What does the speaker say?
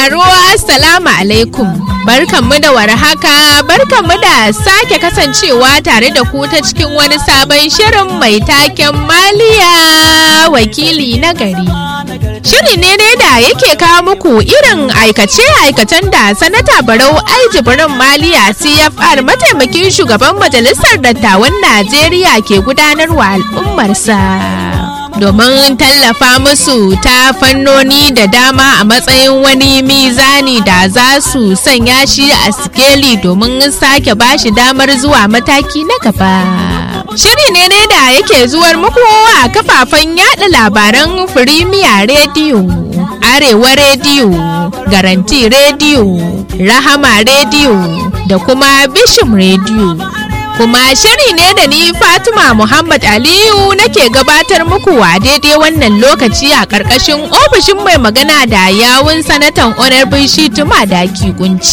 sauraro Assalamu alaikum. Barkanmu da warhaka, barkanmu da sake kasancewa tare da ku ta cikin wani sabon shirin mai taken maliya wakili na gari. Shiri ne dai da yake kawo muku irin aikace-aikacen da Sanata Barau Aijibirin Maliya CFR mataimakin shugaban Majalisar Dattawan Najeriya ke gudanarwa al'ummarsa. domin tallafa musu ta fannoni da dama a matsayin wani mizani da za su sanya shi a sikeli domin sake bashi damar zuwa mataki na gaba. Shiri ne ne da yake zuwar muku a kafafen yada labaran Firimiya Rediyo, Arewa Rediyo, Garanti Rediyo, Rahama Rediyo da kuma Bishim Rediyo. kuma shiri ne da ni Fatima Muhammad Aliyu nake gabatar muku a daidai wannan lokaci a ƙarƙashin ofishin mai magana da yawun sanatan Honorable Shituma Daki Kunci.